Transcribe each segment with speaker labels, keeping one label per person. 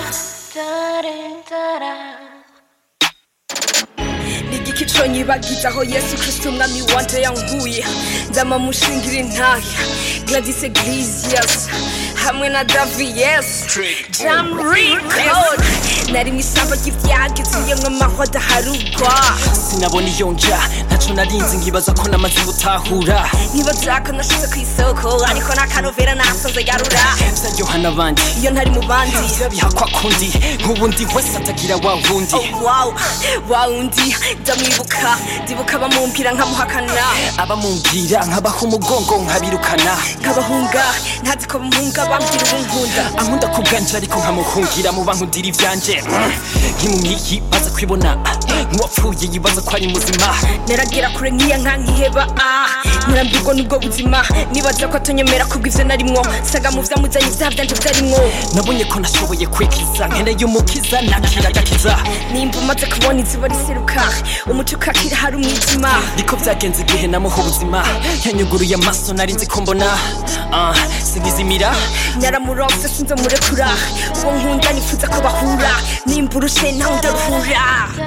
Speaker 1: nigiki conyibagiza aho yesu kristo umwami wanje yanguye ndama mushingira intahe gladys eglesias hamwe na davi yes jam record nari mu isamba ry'ivyaga izuyemwo amahwa adaharugwa
Speaker 2: sinabona iyo nja ntaco narinzi nkibaza ko namaze gutahura
Speaker 1: ntibazako nashize ku isoko ariko n'akanovera nasanze yarura
Speaker 2: vyaryoha n'abandi
Speaker 1: iyo ntari mu bandi
Speaker 2: birabihakwa kundi nk'ubundi wese atagira wa wundi
Speaker 1: Oh, wow wawundi ndamwibuka ndibuka bamumbwira nkamuhakana
Speaker 2: abamumbwira nkabaha umugongo nkabirukana
Speaker 1: nkabahunga ntazi ko bamuhunga bambwira ubunkunda
Speaker 2: ankunda ku bwanje ariko nkamuhungira mu bankundira ivyanje Mm. nk'imumiyi baza kwibona nk'uwapfuye yibaza ko ari muzima
Speaker 1: naragera kure nk'iya nka nkiheba ah nkarambirwa n'ubwo buzima nibaza ko atonyemera kubw'ivyo narimwo saga mu vyamuzanye ivyaha vyanje vyarimwo
Speaker 2: nabonye ko nashoboye kwikiza nkeneye umukiza nakira agakiza
Speaker 1: nimba umaze kubona izuba riseruka umuco ukakira hari umwijima
Speaker 2: niko vyagenze igihe namuha ubuzima yanyuguruye amaso nari nzi ko mbona Ah, sinizimira
Speaker 1: naramuronse sinze murekura uwo nkunda nifuza ko bahura nimba urushe nawe ndaruhura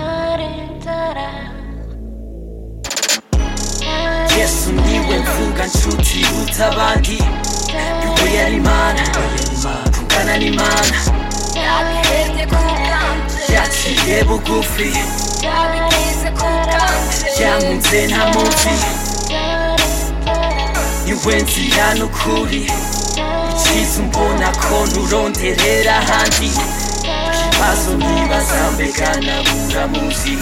Speaker 2: yesu niwe mvuga nshuti uta abandi yuko yari imana kungana n'imana yaciye bugufi yankunze nta muzi niwe nzira n'ukuri iciza umbona ko nturonderera ahandi ikibazo nibaza mbega nabura muzi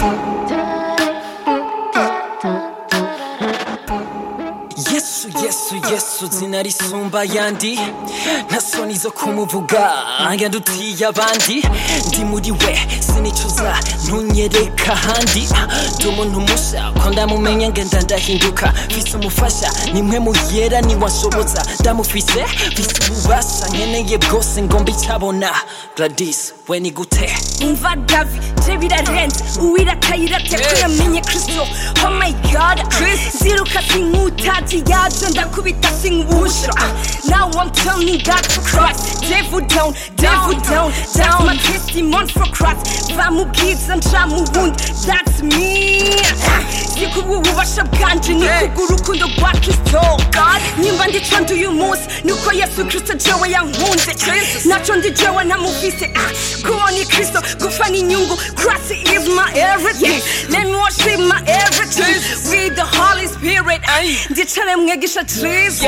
Speaker 2: yesu yesu yesu zina risumba yandi nta soni zo kumuvuga yandutiye abandi ndi muri we sinicuza ntunyereka ahandi ndi umuntu musha ko ndamumenya ngenda ndahinduka mfise umufasha nimwe muyera niwanshoboza ndamufise mfise ububasha nkeneye bwose ngo mbicyabona gladys we ni gute
Speaker 1: umva davi je birarenze uwiratayirate ko yamenye kristo oh my god ziruka sinkutazi yaje ndakubita sinkubusha now i'm turning back for christ devil down devil down that's my testimony for christ bamubwiza nja mu bundi that's me sikuba ububasha bwanje ni kubw'urukundo rwa kristo nimba ndico ndi uyu munsi nuko yesu kristo jewe yankunze naco ndi jewe ntamufise ah, kuba ni kristo gupfa ni inyungu christ is my everything let me worship my everything with the holy spirit ndicare mwegisha jesus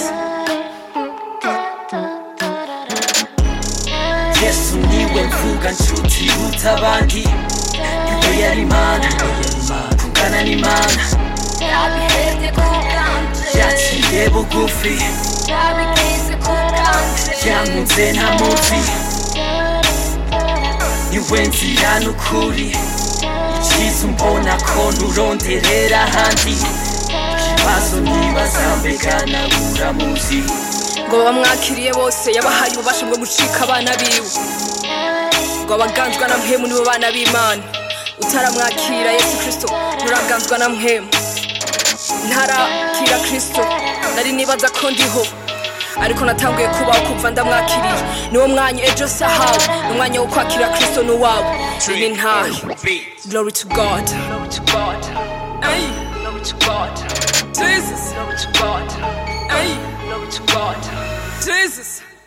Speaker 2: yesu niwe mvuga nshuti uta abandi yuko yari imana kungana n'imana yaciye bugufi yankunze nta muzi niwe nzira n'ukuri iciza umbona ko nturonderera ahandi ikibazo nibaza mbega nabura muzi
Speaker 1: ngo bamwakiriye bose yabahaye ububasha bwo gucika abana biwe ngo abaganzwa na mpemu nibo bana b'imana utaramwakira yesu kristo nturaganzwa na mpemu ntarakira kristo nari nibaza ko ndiho ariko natanguye kubaho kumva ndamwakiriye niwo mwanya ejo sahawe ni umwanya wo kwakira kristo n'uwawe ni ntahe glory to god glory to god Ay. glory to god jesus glory to god Ay. glory to god jesus